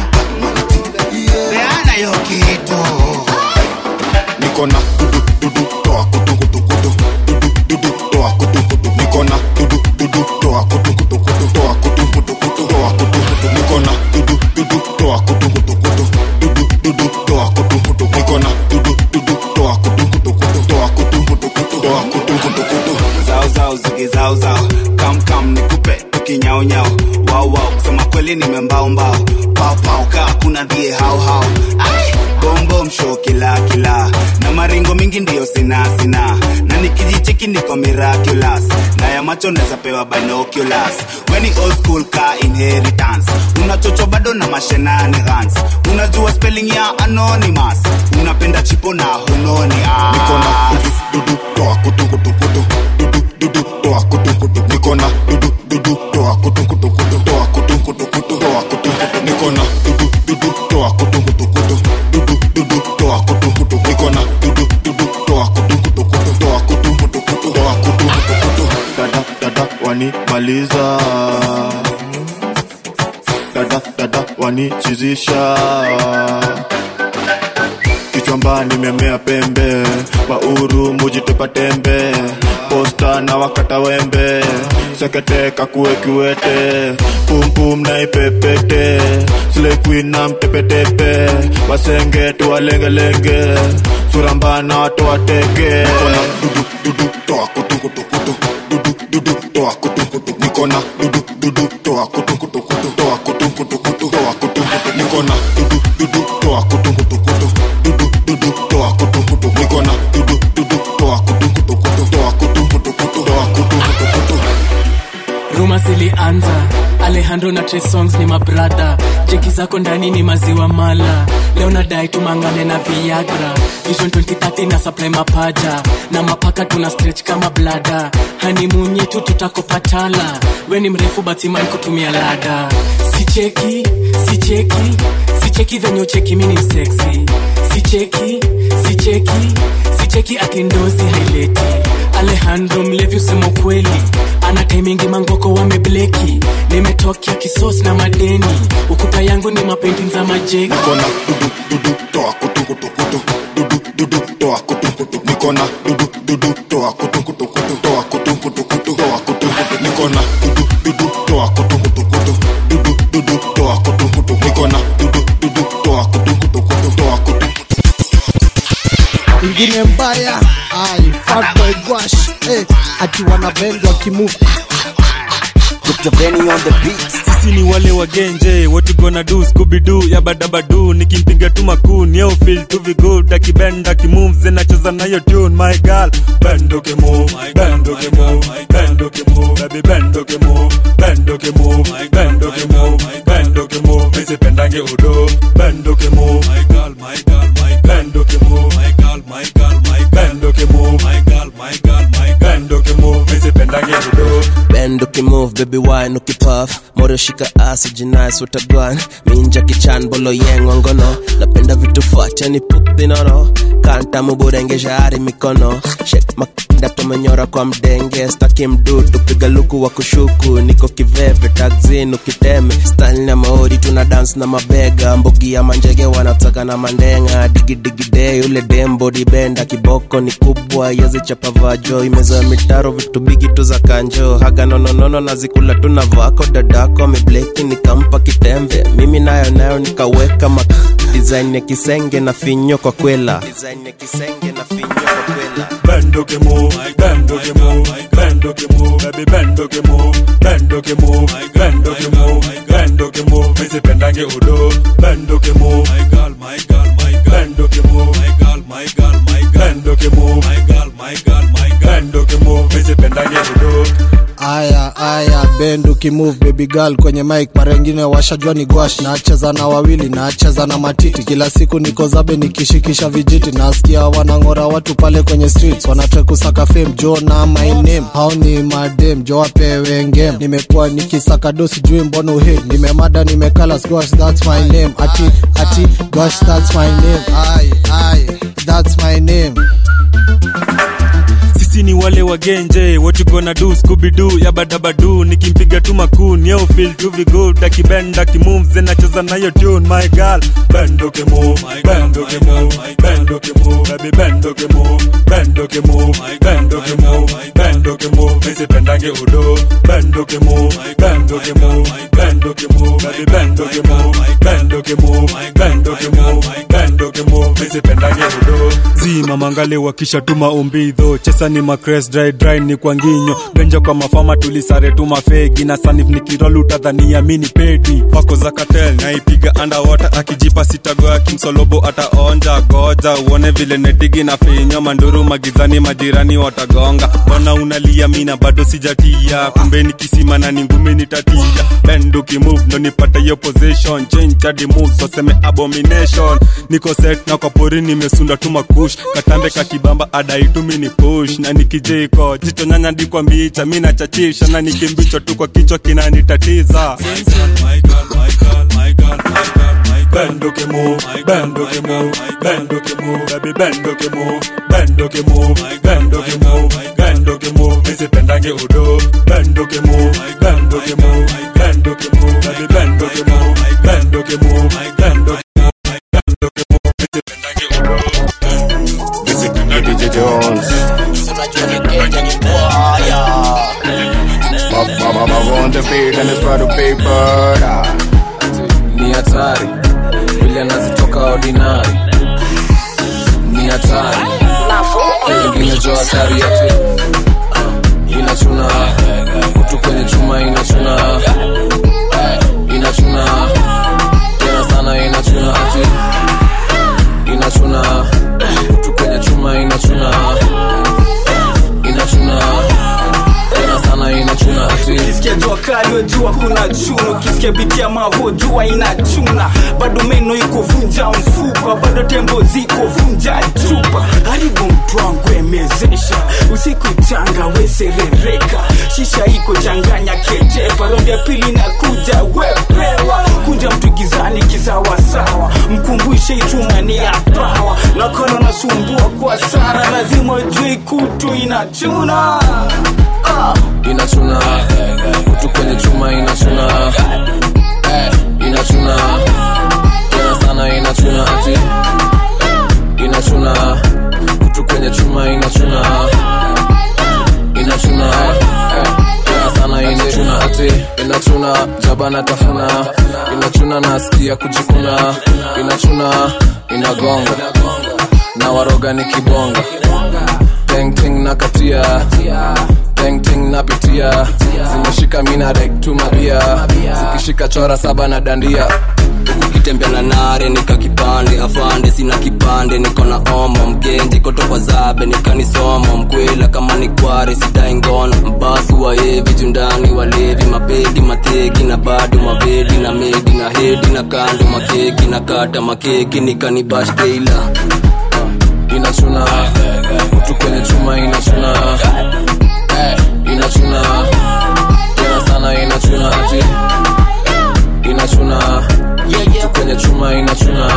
peana hiyo kitu niko na dudu dudu toa kutu kutu kutu dudu dudu toa kutu kutu niko na dudu dudu toa kutu kutu kutu toa kutu kutu kutu toa kutu kutu niko na dudu dudu toa kutu kutu kutu dudu dudu toa kutu kutu niko na dudu dudu toa kutu kutu kutu toa kutu kutu kutu toa kutu kutu kutu zao zao zigi zao zao kam kam nikupe tukinyao nyao wao wao kusema kweli nimembao mbao pao pao kaa kuna dhie hao hao Ai, bom bom show kila kila na maringo mingi ndiyo sina sina na nikijicheki niko miraculous na ya macho naweza pewa binoculars weni old school ka inheritance unachocho bado na mashenanigans unajua spelling ya anonymous unapenda chipo na hunoni niko na dudu dudu toa kutu kutu kutu dudu dudu toa kutu kutu niko na dudu dudu toa kutu kutu kutu toa kutu kutu kutu toa kutu kutu niko na dudu dudu toa kutu kutu kutu dudu dudu toa kutu kutu niko na dudu dudu toa kutu kutu kutu toa kutu kutu kutu toa kutu kutu kutu dada dada wanimaliza dada dada wanichizisha kichwamba nimemea pembe wauru mujitupa tembe posta na wakata wembe sekete kakue kiwete pumpum na ipepete slekuin na mtepetepe wasenge tuwalengelenge suramba na watu wateke nikona dudu dudu toa kutukutukutu dudu dudu toa kutukutu nikona dudu dudu toa kutukutukutu toa kutukutukutu toa kutukutu nikona dudu dudu toa kutukutukutu dudu dudu toa kutukutu nikona dudu dudu toa kutukutukutu toa kutukutukutu toa kutukutukutu ruma zilianza alejandro na Trey songs ni mabradha jeki zako ndani ni maziwa mala leo nadai tumangane na viagra vision 2030 na supply mapaja na mapaka tuna stretch kama blada hanimunyi tu tutakopatala we ni mrefu batiman kutumia lada sicheki sicheki sicheki venye ucheki mini sexy sicheki sicheki sicheki atindozi haileti alejandro mlevi usema kweli ana taimingi mangoko wamebleki nimetokea kisos na madeni ukuta yangu ni mapenting za majeki Nikona dudu dudu toa kutu kutu kutu dudu dudu toa kutu kutu Nikona dudu dudu toa kutu kutu kutu toa kutu kutu kutu toa kutu kutu Nikona dudu dudu toa kutu kutu kutu dudu dudu toa kutu kutu Nikona dudu dudu toa kutu kutu kutu toa kutu ingine mbaya ai fatboy gwash eh, ati wanabengwa kimove sisi ni wale wagenje what you gonna do scooby doo ya badabadu nikimpiga tu makun yo feel to be good akibenda kimoves zinacheza nayo tune my girl bend okay move bend okay move bend okay move baby bend okay move bend okay move bend okay move bend okay move mimi pendange udo bend okay move my girl my girl my bend okay move my girl my girl my bend okay move my girl my girl my bend okay move mimi pendange udo bend ukimove baby wine ukipuff moro shika asi jinais utagwan minja kichan bolo yeng wangono napenda vitu fatani pupinono kanta muburengesha ari mikono shek makinda tumenyora kwa mdenge staki mdudu piga luku wa kushuku niko kiveve taxin ukiteme style na maori tuna dance na mabega mbogi ya manjege wanataka na mandenga digidigi ule dembo dibenda kiboko ni kubwa yezi chapavajo imezoa mitaro vitu bigi tu za kanjo haga nononono nazikula tu na vako dadako amebleki nikampa kitembe mimi nayo nayo nikaweka mak design ya kisenge na finyo kwa kwela design ya kisenge na finyo kwa kwela bend okay move bend okay move bend okay move baby bend okay move bend okay move bend okay move bend okay move mimi pendange udo bend okay move my girl my girl my girl bend okay move my girl my girl my girl bend okay move my girl my girl my girl bend okay move mimi pendange udo aya aya bend ukimove baby girl kwenye mic mara ingine washajua ni gwash nacheza na wawili nacheza na matiti kila siku niko zabe nikishikisha vijiti nasikia wanang'ora watu pale kwenye streets wanataka kusaka fame jo na my name hao ni madem jo wapewe ngem nimekuwa nikisaka do sijui mbona uhe nimemada nimekala gwash that's my name ati ati gwash that's my name ai ai that's my name sisi ni wale wagenje what you gonna do scooby doo ya badabadu nikimpiga tu makun yo feel to be good akibenda kimoves zinacheza nayo tune my girl bend okay move bend okay move bend okay move baby bend okay move bend okay move bend okay move bend okay move mimi pendange udo bend okay move bend okay move bend okay move baby bend okay move bend okay move bend okay move bend okay move mimi pendange udo zima mangale wakisha tuma umbidho chesa ni macres dry dry ni kwa nginyo benja kwa mafama tulisare tu mafegi na sanif nikirol utadhania mini pedi pako za katel naipiga underwater akijipa sitago akimsolobo ataonja goja uone vile netigi na finyo manduru magizani majirani watagonga mbona unalia mina bado sijatia kumbe ni kisima na ni ngumi nitatia bend ukimove ndo nipate yo position change hadi moves waseme abomination niko set na kwa pori nimesunda tu makush katambe kakibamba adaitumi ni push na nikijiko jicho nyanya ndikwa mbicha mi nachachisha na nikimbicho tu kwa kichwa kinanitatiza Bend okay move, bend okay move, bend okay move, baby bend okay move, bend okay move, bend okay move, bend okay move, mimi pendange udo, bend okay move, bend okay move, bend okay move, baby bend okay move, bend okay move, bend okay move, bend okay move, mimi pendange udo. Visit DJ Jones. Mama on the beat and it's proud of paper. ni hatari vile anazitoka ordinary ni hatari ingine jo hatari yote inachuna kutu kwenye chuma inachuna inachuna tena sana inachuna ati inachuna kutu kwenye chuma inachuna inachuna tena sana inachuna ati jua kali wejua kuna chunu ukisikia biti ya mavo jua inachuna bado meno iko vunja mfupa bado tembo ziko vunja chupa haribu mtu wangu emezesha usiku changa weserereka shisha iko changanya kejepa ronde ya pili na kuja wepewa kunja mtu gizani kisawasawa mkumbushe ichuma ni ya pawa nakono nasumbua kwa sara lazima ujue kutu inachuna ah. inachuna kutu kwenye chuma inachuna Eh, inachuna tena sana inachuna ati inachuna kutu kwenye chuma inachuna inachuna Eh, tena sana inachuna ati inachuna jabana tafuna inachuna nasikia kujikuna inachuna inagonga na waroga ni kibonga tengting na katia tengting napitia zimeshika mina rek tu mabia zikishika chora saba na dandia ukitembea na nare nika kipande afande sina kipande niko na omo mgenji kotoka zabe nikanisoma mkwela kama ni kware sidai ngono mbasi waevi jundani walevi mabedi mateki na bado mavedi na medi na hedi na kando makeki na kata makeki nikanibash teila inachuna kutu kwenye chuma inachuna Eh, inachuna tena sana inachuna ati inachuna kutu kwenye chuma inachuna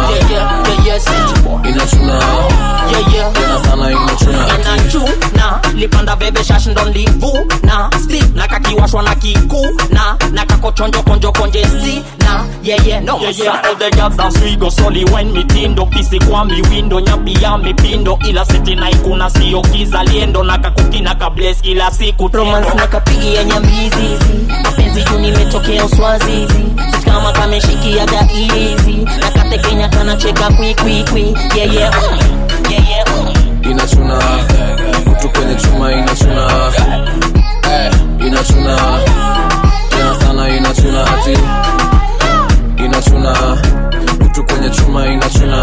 inachuna tena sana inachuna ati inachuna lipanda bebe shash ndo ndivuna sti na kakiwashwa na kikuna na kakochonjo konjo konje sti na yeye no Yeah, yeah, all the girls dance we go soli when mitindo pisi kwa miwindo nyapi ya mipindo ila siti na ikuna sio kizaliendo na kakukina kables kila siku romance na kapigi ya nyambizizi mapenzi juu nimetokea uswazizi Sit kama kameshikiaga izi na katekenya kanacheka kwikwikwi yeye yeah, yeah. yeah, yeah. inachuna kutu kwenye chuma inachuna Eh, inachuna tena sana inachuna ati inachuna kutu kwenye chuma inachuna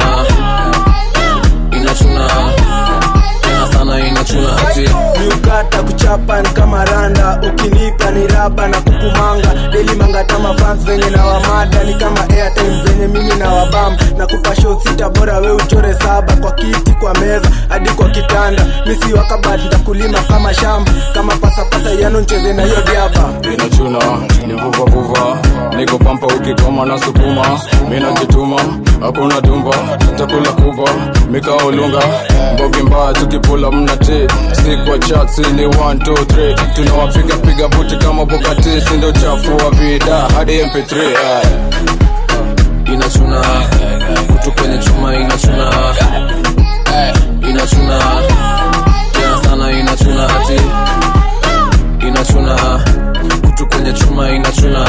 inachuna tena sana inachuna ati miukata kuchapa ni kama randa ukinipa ni raba na kukumanga deli mangatama fans venye na wamada ni kama airtime venye mimi na wabam na kupa show sita bora we uchore saba kwa kiti kwa meza hadi kwa kitanda misi wakabat ntakulima kama shamba kama pasapasa yano ncheze na hiyo diaba inachuna ni vuvavuva niko pampa ukikoma na sukuma minajituma hakuna tumba chakula kubwa mikaolunga mbogi mbaya tukipula mnati si kwa chatsi ni 123 tunawapiga piga buti kama bokati sindo chafu wa vida hadi mp3 eh. inachuna kutu kwenye chuma inachuna Eh, inachuna tena sana inachuna ati inachuna kutu kwenye chuma inachuna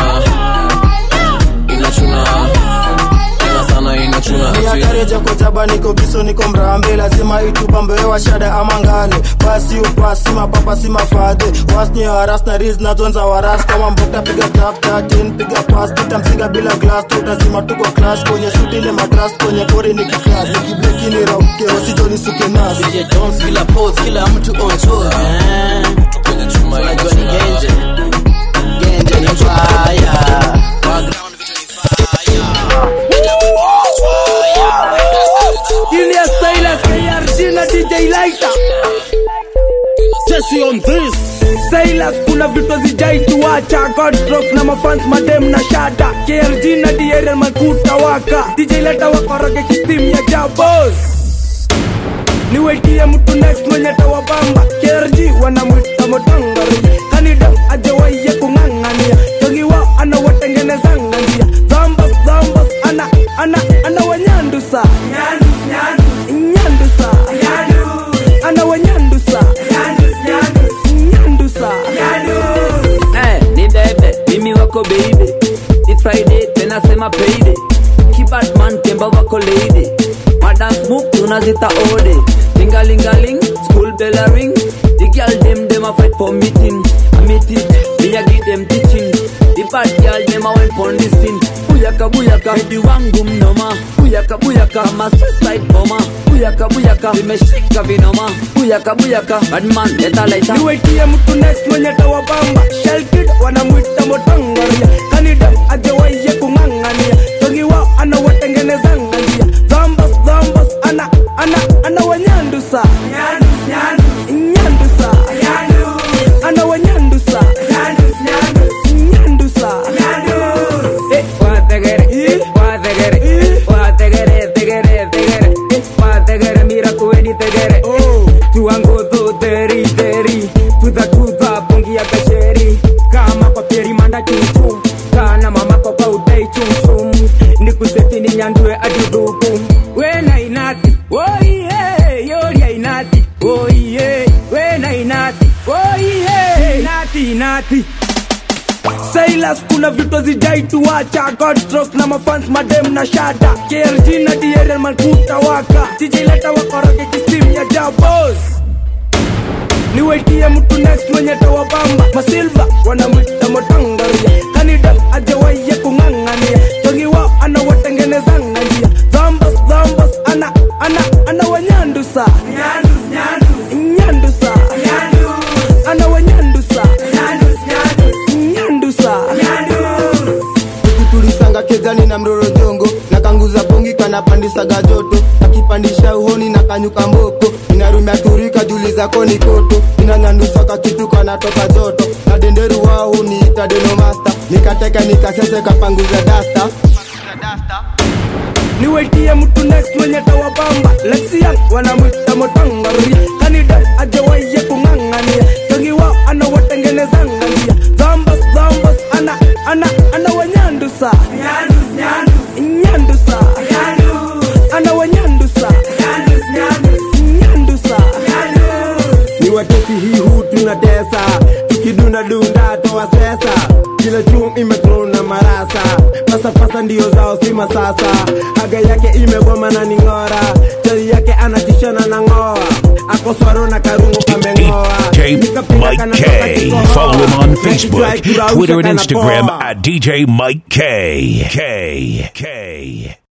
inachuna tena sana inachuna ati miakareja kojaba niko biso niko mrambe lazima itupambewa shada ama ngale pasi upasi mapapa si mafadhe wasni haras na riz na zonza waras kama mbokta piga staff 13 piga pas tutamsinga bila glass tutazima tuko class kwenye suti ni matras kwenye pori ni kiklas nikiblekini rauke wasijoni suke nas DJ Jones kila pose kila mtu on tour eh. Unajua ni genje genje ni fire Julius Silas, KRG na DJ Lighter. Jesse on this. Silas, kuna vitu zijai tuacha Godstroke na mafans madem na shada KRG na DRL makuta waka DJ Lighter wakoroge kistim ya jabos niwetie mtu next mwenye tawabamba KRG wanamwita motangari kanida ajawaiye kung'ang'ania jogiwa anawatengenezanga njia dhambas dhambas ana ana ana wanyandusa nyandusa ana wanyandusa nyandusa Eh, ni bebe mimi wako baby ni friday tena sema payday kibatman kemba wako lady madance move tunazita ode lingalingaling school bell a ring the girl dem dem a fight for meeting a meeting me a give them teaching the bad girl girl name I went pon this scene Buyaka buyaka Baby wangu mnoma Buyaka buyaka Ma suicide bomber Buyaka buyaka Vimeshika vinoma Buyaka buyaka Badman leta leta niwaitie mtu next mwenye tawabamba shelkid wanamwita motangaria kanida ajawaiye kung'ang'ania togi wao anawatengenezanga njia dhambas dhambas ana ana ana wanyandusa nyandusa ana wanyandusa nyandusa Eh, wategere, eh, wategere, eh, wategere, tegere, tegere, eh, wategere, mira kuweni tegere, eh, tuangozo teri teri, tuza tuza bongi ya gasheri, kama kwa peri manda chuchu, kana mama kwa kwa udai chumchum, nikuseti ni nyandue adudhuku, wena inati, oiye, yoria inati, oiye, wena inati, oiye, inati inati. Silas kuna vitu zijaituacha Godstrokes na mafans madem na shada KRG na DRL malkuta waka sijileta wakoroge kistim ya jabos niwaitie mtu next mwenye tawabamba masilva wanamwita motangaria kanida ajawaiye kung'ang'ania togi wao anawatengenezanga njia dhambas dhambas ana ana ana wanyandusa nyandusa ana wanyandusa nyandusa tulisanga kezani na mroro jongo na kanguza bongi kanapandisaga joto akipandisha uhoni na kanyuka mboko inarumia turika juli zako ni koto inanyandusa kakitu kanatoka joto na denderu wao huniita denomasta nikateka nikasese kapanguza dasta niwaitie mtu next mwenye tawabamba lexian wanamwita motangaria kanida ajawaiye kung'ang'ania togi wao anawatengenezanga njia dhambas dhambas ana ana ana wanyandusa nyandusa ana wanyandusa nyandusa ni watesi hii hu tunatesa tukidunda dunda toa sesa kila chum imetrona marasa pasapasa ndio zao si masasa haga yake imegoma na ning'ora chali yake anatishana na ng'oa akoswaro na karungo kameng'oa DJ Mike K. Follow him on Facebook, Twitter, and Instagram at DJ Mike K. K. K.